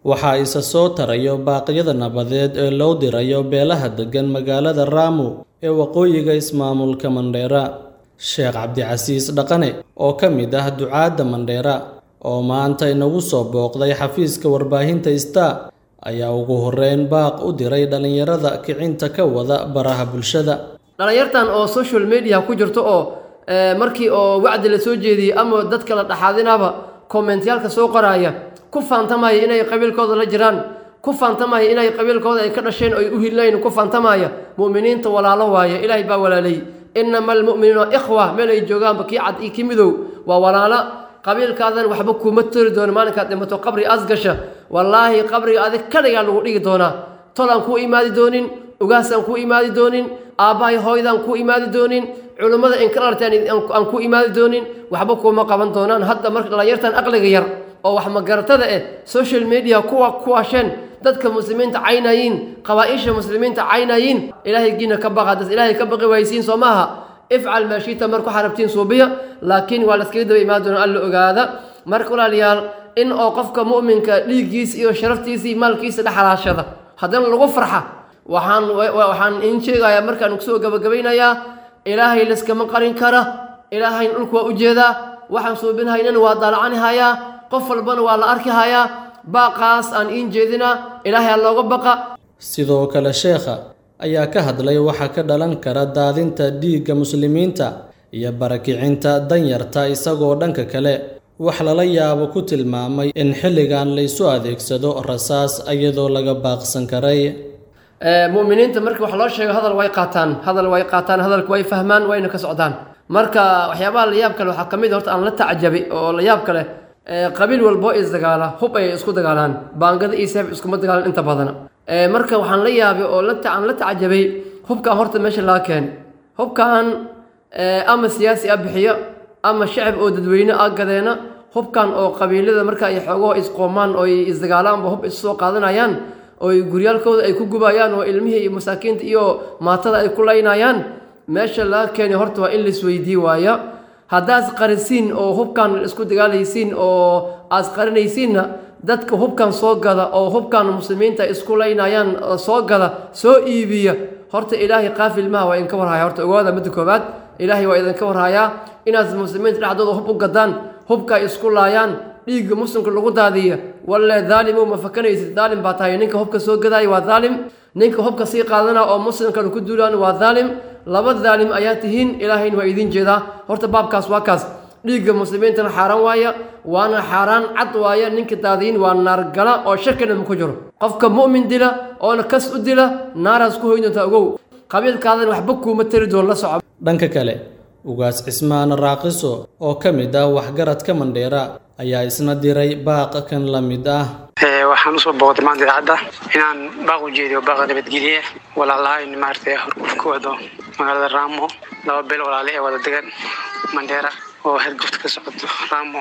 waxaa isa soo tarayo baaqyada nabadeed ee loo dirayo beelaha deggan magaalada Ramu ee waqooyiga ismaamulka Mandheera. Sheekh Cabdicasiis Dhaqane oo ka mid ah ducaadda Mandheera oo maanta inagu soo booqday xafiiska warbaahinta Star ayaa ugu horreyn baaq u diray dhalinyarada kicinta ka wada baraha bulshada. dhalinyartan oo social media ku jirto oo markii oo wacdi la soo jeediyey ama dadka la dhaxaadinaba kommentyaalka soo qoraya ku faantamaya inay qabiilkooda la jiraan ku faantamaya inay qabiilkooda ay ka dhasheen oo ay u hilayn ku faantamaya mu'miniinta walaalo waaye ilaahay baa walaalay inama almu'minuuna ikhwa meel ay joogaanba kii cad iyo kii midow waa walaalo qabiilkaadan waxba kuma tori doono maalinkaad dhimato qabri asgasha wallaahi qabriga adig kaligaa lagu dhigi doonaa tol aan kuu imaadi doonin ugaas aan kuu imaadi doonin aabbahay hooydaan kuu imaadi doonin culummada inkalartaan aan ku imaadi doonin waxba kuuma qaban doonaan hadda marka dhalinyartan aqliga yar oo wax magaratada eh social media kuwa kuwasheen dadka muslimiinta caynayiin qabaaisha muslimiinta caynayiin ilaahay giina ka baqa das ilaahay ka baqi waysiin soo maaha ifcal maa shiita marku xarabtiin suubiya laakiin waa laskaga daba imaan doonaa alla ogaada marka walaalayaal in oo qofka mu'minka dhiiggiisa iyo sharaftiisa iyo maalkiisa dhexalaashada haddana lagu farxa waxaan waxaan iin sheegayaa markaan kusoo gabagabaynayaa ilaahay laskama qarin kara ilaahayna dhulku waa ujeedaa waxaan suubinhaynana waa daalacanihayaa qof walbana waa la arki hayaa baaqaas aan iin jeedinaa ilaahay ha looga baqa sidoo kale sheekha ayaa ka hadlay waxa ka dhalan kara daadinta dhiigga muslimiinta iyo barakicinta danyarta isagoo dhanka kale wax lala yaabo ku tilmaamay in xilligan laysu adeegsado rasaas iyadoo laga baaqsan karay mu'miniinta marka wax loo sheego hadal way qaataan hadal way qaataan hadalka way fahmaan wayna ka socdaan marka waxyaabaha la yaab kale waxaa ka mid horta aan la tacjabi oo la yaab kale qabiil walbo isdagaala hub ay isku dagaalaan baangada iyo seef iskuma dagaalan inta badana marka waxaan la yaabay oo aan la tacjabay hubkan horta meesha laga keenay hubkan ama siyaasi a bixiyo ama shacab oo dadweyne a gadeena hubkan oo qabiilada marka ay xoogaho isqoomaan oo ay isdagaalaanba hub issoo qaadanayaan oo guryaalkooda ay ku gubayaan oo ilmihii iyo masaakiinta iyo maatada ay ku laynayaan meesha laga keenay horta waa in laisweydii waaya haddaas qarisiin oo hubkan isku dagaalaysiin oo aas qarinaysiinna dadka hubkan soo gada oo hubkan muslimiinta isku laynayaan soo gada soo iibiya horta ilaahay qaafil maha waa idinka warhaya horta ogaada midda koobaad ilaahay waa idinka warhayaa inaad muslimiinta dhexdooda hub u gadaan hubka ay isku laayaan dhiigga muslimka lagu daadiya walle daalimo ma fakanaysid daalim baa tahay ninka hubka soo gadaaya waa daalim ninka hubka sii qaadana oo muslimkan ku duulaan waa daalim laba daalim ayaa tihiin ilaahayna waa idiin jeedaa horta baabkaas waa kaas dhiigga muslimiintana xaaraan waaya waana xaaraan cad waaya ninka daadiyin waa naargala oo shakina ma ku jiro qofka mu'min dila oona kas u dila naaraas ku hoyn doontaa ogow qabiilkaadan waxba kuuma tari doon la soco dhanka kale ugaas cismaan raaqiso oo ka mid ah waxgaradka mandheera ayaa isna diray baaq kan la mid ah waxaan usoo booqday maanta idaacadda inaan baaq u jeediyo baaqa nabadgelye walaalahayn maaragtay horguf ku wado magaalada raamo laba beel walaale ee wada degan mandheera oo hergufta ka socoto raamo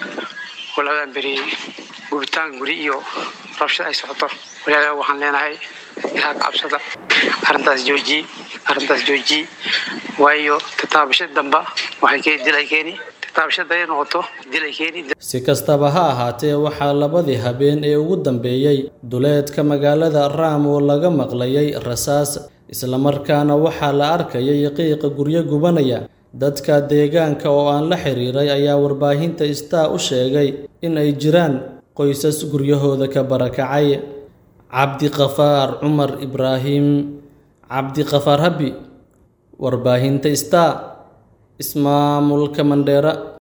oo labadan beri gubitaan guri iyo rabshad ay socoto walaalaha waxaan leenahay ilaha cabsada arrintaas joojiye arrintaas joojiye waayo tataabashada damba waxay keeni dil ay keeni tataabashada ay noqoto dil ay keeni si kastaba ha ahaatee waxaa labadii habeen ee ugu dambeeyey duleedka magaalada raamo laga maqlayay rasaas islamarkaana waxaa la arkayay qiiqa guryo gubanaya dadka deegaanka oo aan la xiriiray ayaa warbaahinta star u sheegay in ay jiraan qoysas guryahooda ka barakacay cabdiqafaar cumar ibraahim cabdiqafaar habi warbaahinta star ismaamulka mandheera